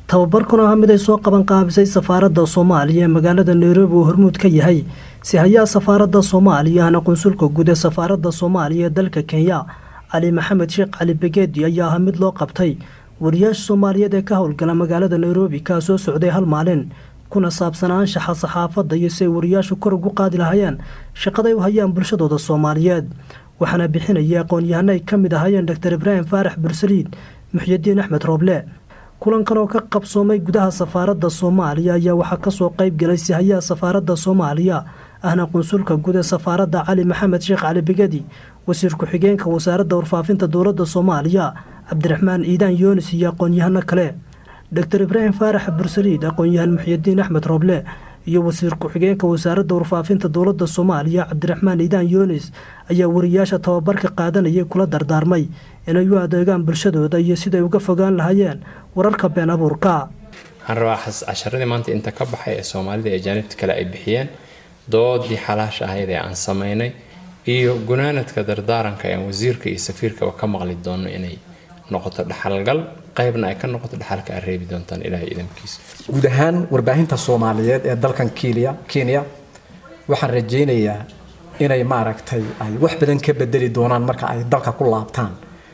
tababarkuna ah mid ay soo qaban qaabisay safaaradda soomaaliya ee magaalada nairobi uu hormuud ka yahay si hayaa safaaradda soomaaliya ahna qunsulka guud ee safaaradda soomaaliya ee dalka kenya cali maxamed sheekh cali begeedi ayaa ah mid loo qabtay wariyaasha soomaaliyeed ee ka howlgala magaalada nairobi kaa soo socday hal maalin kuna saabsan anshaxa saxaafadda iyo si ay wariyaashu kor ugu qaadi lahayeen shaqaday u hayaan bulshadooda soomaaliyeed waxaana bixinaya aqoon-yahano ay ka mid ahaayeen doctor ibraahim faarax bursaliid muxyidiin axmed rooble kulankan oo ka qabsoomay gudaha safaaradda soomaaliya ayaa waxaa kasoo qayb galay sihayaha safaaradda soomaaliya ahna qunsulka guud ee safaaradda cali maxamed sheekh cali begedi wasiir ku-xigeenka wasaaradda warfaafinta dowladda soomaaliya cabdiraxmaan iidaan yoonis iyo aqoon-yahano kale doctor ibraahim faarax bursaliid aqoon-yahan muxyidiin axmed rooble iyo wasiir ku-xigeenka wasaaradda warfaafinta dowladda soomaaliya cabdiraxmaan iidaan yoonis ayaa wariyaasha tababarka qaadanayay kula dardaarmay inay u adeegaan bulshadooda iyo siday uga fogaan lahayeen wararka been abuurka waxaan rabaa casharadii maanta inta ka baxay ee soomaalida ee jaanibta kale ay bixiyeen doodii xalaash ahayd ee aan samaynay iyo gunaanadka dardaaranka ee wasiirka iyo safiirkaba ka maqli doono inay noqoto dhaxalgal qaybna ay ka noqoto dhaxalka aad reebi doontaan ilaahay idamkiisa guud ahaan warbaahinta soomaaliyeed ee dalkan kenya kenya waxaan rajaynayaa inay maaragtay ay wax badan ka bedeli doonaan marka ay dalka ku laabtaan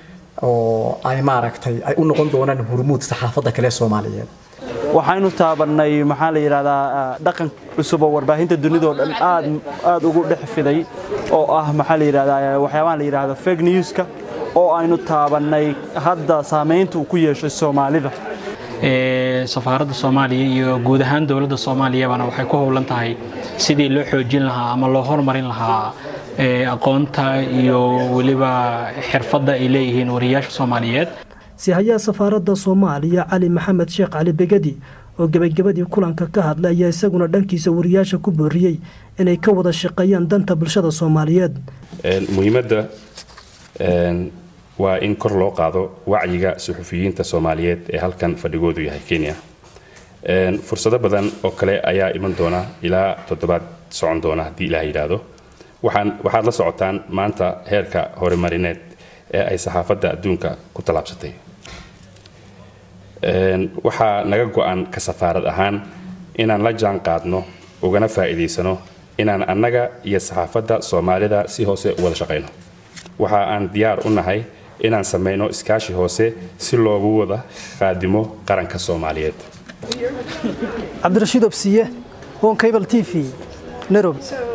oo ay maaragtay ay u noqon doonaan hurmuud saxaafadda kale soomaaliyeed waxaynu taabannay maxaa la yidhahdaa dhaqan cusub oo warbaahinta dunidao dhan aad aad ugu dhex fiday oo ah maxaa la yidhahdaa waxyaabaha la yidhahdo fake newska oo aynu taabannay hadda saamaynta uu ku yeeshay soomaalida safaaradda soomaaliya iyo guud ahaan dowladda soomaaliyabana waxay ku howlan tahay sidii loo xoojin lahaa ama loo horumarin lahaa aqoonta iyo weliba xirfadda ay leeyihiin wariyaasha soomaaliyeed sihayaha safaaradda soomaaliya cali maxamed sheekh cali begedi oo gebagabadii kulanka ka hadlay ayaa isaguna dhankiisa wariyaasha ku booriyey inay ka wada shaqeeyaan danta bulshada soomaaliyeed muhiimadda waa in kor loo qaado wacyiga suxufiyiinta soomaaliyeed ee halkan fadhigoodu yahay kenya fursado badan oo kale ayaa iman doona ilaa toddobaad socon doona haddii ilaah yidhaahdo waxaad la socotaan maanta heerka horumarineed ee ay saxaafadda adduunka ku tallaabsatay waxaa naga go-an ka safaarad ahaan inaan la jaan qaadno ugana faa'iidaysano inaan annaga iyo saxaafadda soomaalida si hoose u wada shaqayno waxa aan diyaar u nahay inaan samayno iskaashi hoose si loogu wada qaadimo qaranka soomaaliyeed cabdirashiid obsiye honkabal t v nairobi